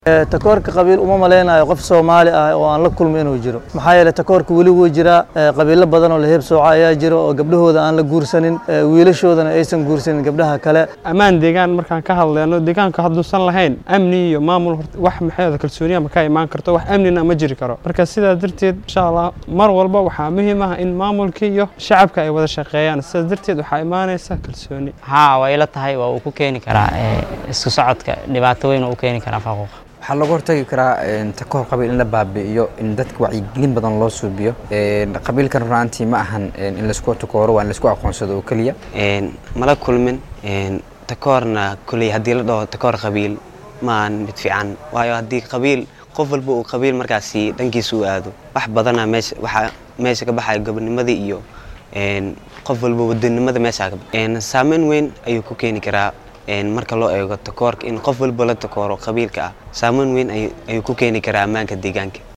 takoorka qabiil uma malaynayo qof soomaali ah oo aan la kulmo inuu jiro maxaa yeeley takoorka weli wuu jiraa qabiilo badan oo la heebsooca ayaa jiro oo gabdhahooda aan la guursanin wiilashoodana aysan guursanin gabdhaha kale ammaan deegaan markaan ka hadleyno deegaanka hadduusan lahayn amni iyo maamul wax maxay kalsooniya ma ka imaan karto wax amnina ma jiri karo marka sidaa darteed insha allah mar walba waxaa muhiim ah in maamulka iyo shacabka ay wada shaqeeyaan sidaas darteed waxaa imaanaysa kalsooni haa waa ila tahay waa uu ku keeni karaa isku socodka dhibaato weyn oo u keeni karaa faquuqa waxaa looga hortagi karaa takoor qabiil in la baabi'iyo in dadka wacyigelin badan loo suubiyo qabiilkan runaantii ma ahan in laisku takooro waa in laisku aqoonsado oo keliya mala kulmin takoorna kuley haddii la dhaho takoor qabiil ma ahan mid fiican waayo haddii qabiil qof walba uu qabiil markaasi dhankiisa u aado wax badana meesha waxaa meesha ka baxaya gobonimadii iyo qof walba wadanimada meesha saameyn weyn ayuu ku keeni karaa marka loo eego takoorka in qof walba la takooro qabiilka ah saameyn weyn ayuu ku keeni karaa ammaanka deegaanka